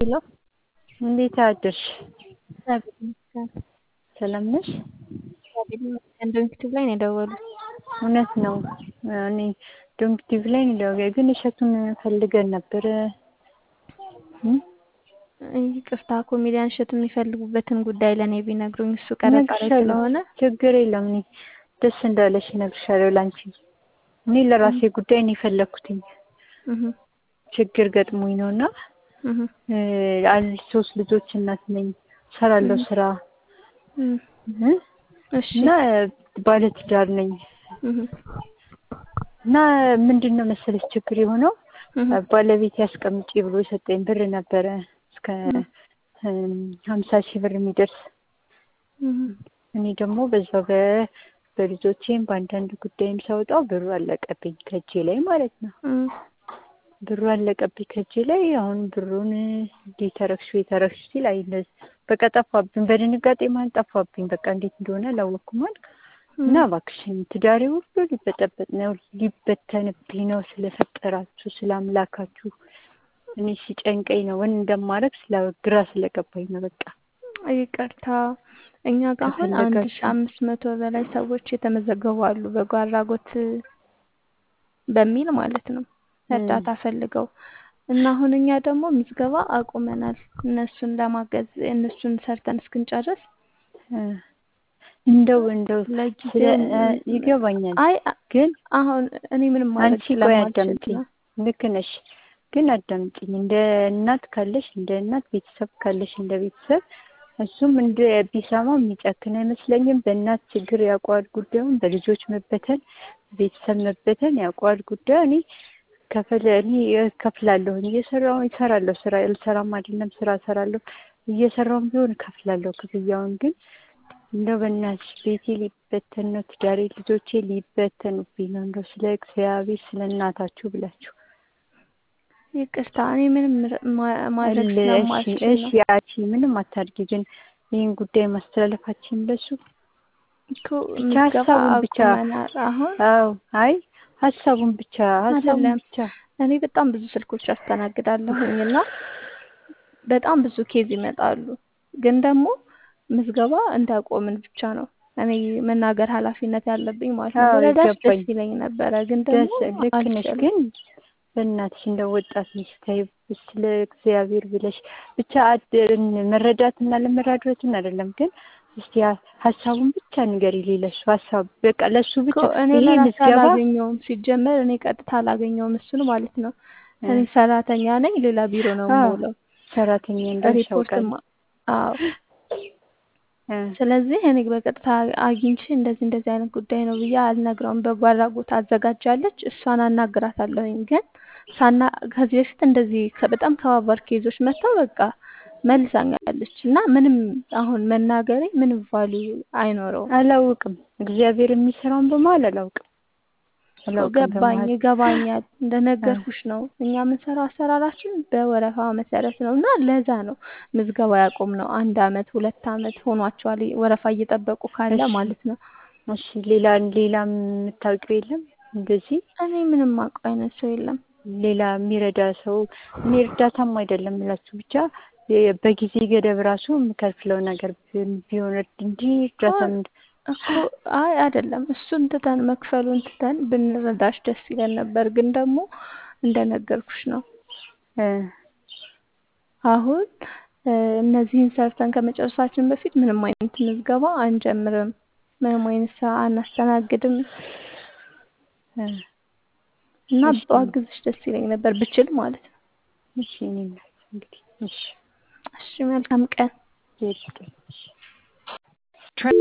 ሄሎ እንዴት አደርሽ? እግዚአብሔር ይመስገን። ሰላም ነሽ? እግዚአብሔር ይመስገን። ዶንኪቲቭ ላይ ነው የደወሉት። እውነት ነው። እኔ ዶንኪቲቭ ላይ ነው የደወለው፣ ግን እሸቱን ፈልገን ነበር። እም? ይቅርታ ኮሜዲያን እሸቱ የሚፈልጉበትን ጉዳይ ለእኔ ቢነግሩኝ፣ እሱ ቀረጻ ላይ እነግርሻለሁ። ስለሆነ ችግር የለም። እኔ ደስ እንዳለሽ እነግርሻለሁ ላንቺ። እኔ ለራሴ ጉዳይ ነው የፈለግኩትኝ። እህ ችግር ገጥሞኝ ነው እና እህ አል ሶስት ልጆች እናት ነኝ። ሰራለሁ ስራ እም እ እሺ እና ባለትዳር ነኝ እህ እና ምንድን ነው መሰለሽ ችግር የሆነው እህ ባለቤት ያስቀምጪ ብሎ የሰጠኝ ብር ነበረ እስከ ሀምሳ ሺህ ብር የሚደርስ እህ እኔ ደግሞ በዛው በ በልጆቼም በአንዳንድ ጉዳይም ሳወጣው ብሩ አለቀብኝ ከእጄ ላይ ማለት ነው። እም ብሩ አለቀብኝ ከእጄ ላይ። አሁን ብሩን እንዴት ተረክሹ የተረክሹ ሲል አይ እንደዚህ በቃ ጠፋብኝ። በድንጋጤ ማለት ጠፋብኝ። በቃ እንዴት እንደሆነ አላወቅኩም ማለት እና እባክሽን ትዳሬ ሁሉ ሊበጠበጥ ነው ሊበተንብኝ ነው። ስለፈጠራችሁ ስለ አምላካችሁ እኔ ሲጨንቀኝ ነው ምን እንደማደርግ ስለ ግራ ስለገባኝ ነው። በቃ ይቅርታ እኛ ጋር አሁን አንድ ሺ ከፈለጋችሁ አምስት መቶ በላይ ሰዎች የተመዘገቡ አሉ በጎ አድራጎት በሚል ማለት ነው እርዳታ ፈልገው እና አሁን እኛ ደግሞ ምዝገባ አቁመናል። እነሱን ለማገዝ እነሱን ሰርተን እስክንጨርስ እ እንደው እንደው ስለ ለጊዜው እ ይገባኛል አይ ግን አሁን እኔ ምንም ማድረግ አንቺ ቆይ ስለማልችል አዳምጪኝ። ነው። ልክ ነሽ፣ ግን አዳምጪኝ። እንደ እናት ካለሽ እንደ እናት ቤተሰብ ካለሽ እንደ ቤተሰብ እሱም እንደ ቢሰማው የሚጨክን አይመስለኝም። በእናት ችግር ያውቀዋል ጉዳዩን፣ በልጆች መበተን፣ ቤተሰብ መበተን ያውቀዋል ጉዳዩ። እኔ ከፈለ እኔ እከፍላለሁ እየሰራሁ እሰራለሁ ስራ አልሰራም አይደለም ስራ እሰራለሁ እየሰራሁም ቢሆን እከፍላለሁ ክፍያውን። ግን እንደው በእናትሽ ቤቴ ሊበተን ነው፣ ትዳሬ ልጆቼ ሊበተኑብኝ ነው። እንደው ስለ እግዚአብሔር ስለ እናታችሁ ብላችሁ ይቅርታ እኔ ምንም ማ- ማድረግ እሺ ስለማልችል እሺ ነው ያቺ ምንም አታድርጊ። ግን ይህን ጉዳይ ማስተላለፋችን ለሱ እኮ ብቻ ምዝገባ ሀሳቡን ብቻ አቁመናል። አሁን አዎ አይ ሀሳቡን ብቻ ሀሳቡን አይደለም ብቻ እኔ በጣም ብዙ ስልኮች አስተናግዳለሁኝ እና በጣም ብዙ ኬዝ ይመጣሉ። ግን ደግሞ ምዝገባ እንዳቆምን ብቻ ነው እኔ መናገር ኃላፊነት ያለብኝ ማለት ነው። አዎ ብረዳሽ ደስ ይገባኝ። ይለኝ ነበረ፣ ግን ደግሞ ደስ ልክ ነሽ። አልችልም። ግን በእናትሽ እንደ ወጣት ነሽ ተይ፣ ስለ እግዚአብሔር ብለሽ ብቻ አድ- መረዳትና ለመራዳትን አይደለም ግን እስቲ ሀ- ሀሳቡን ብቻ ንገሪ። ለሱ ሀሳብ በቃ ለሱ ብቻ እኮ እኔ ይሄ ለራሴ ምዝገባ አላገኘውም። ሲጀመር እኔ ቀጥታ አላገኘውም እሱን ማለት ነው። እ እኔ ሰራተኛ ነኝ፣ ሌላ ቢሮ ነው አዎ የምውለው። ሰራተኛ እንደሆንሽ ሪፖርትም አውቃለሁ። አዎ እ ስለዚህ እኔ በቀጥታ አግኝቼ እንደዚህ እንደዚህ አይነት ጉዳይ ነው ብዬ አልነግረውም። በጎ አድራጎት አዘጋጃለች፣ እሷን አናግራታለሁኝ። ግን ሳና ከዚህ በፊት እንደዚህ ከ- በጣም ከባባድ ኬዞች መጥተው በቃ መልሳኛለች እና ምንም አሁን መናገሬ ምንም ቫልዩ አይኖረውም። አላውቅም እግዚአብሔር የሚሰራውን በመሀል አላውቅም እኮ አላውቅም ገባኝ፣ በመሀል ይገባኛል። እ እንደነገርኩሽ ነው እኛ የምንሰራው አሰራራችን በወረፋ መሰረት ነው እና ለዛ ነው ምዝገባ ያቆም ነው። አንድ አመት ሁለት አመት ሆኗቸዋል ወረፋ እየጠበቁ ካለ እሺ ማለት ነው። እሺ ሌላ ሌላ የምታውቂው የለም እንደዚህ እኔ ምንም አውቀው አይነት ሰው የለም። ሌላ የሚረዳ ሰው እኔ እርዳታም አይደለም እላችሁ ብቻ የ- በጊዜ ገደብ ራሱ የምከፍለው ነገር ቢ- ቢሆን እንጂ እኮ እርዳታ ምን- እኮ አይ አይደለም፣ እሱን ትተን መክፈሉን ትተን ብንረዳሽ ደስ ይለን ነበር። ግን ደግሞ እንደነገርኩሽ ነው እ አሁን እ እነዚህን ሰርተን ከመጨረሳችን በፊት ምንም አይነት ምዝገባ አንጀምርም፣ ምንም አይነት ስራ አናስተናግድም እ እና እሺ በአግዝሽ ደስ ይለኝ ነበር ብችል ማለት ነው። እሺ እኔ እናት እንግዲህ እሺ እሺ መልካም ቀን። ይስጥልኝ። እሺ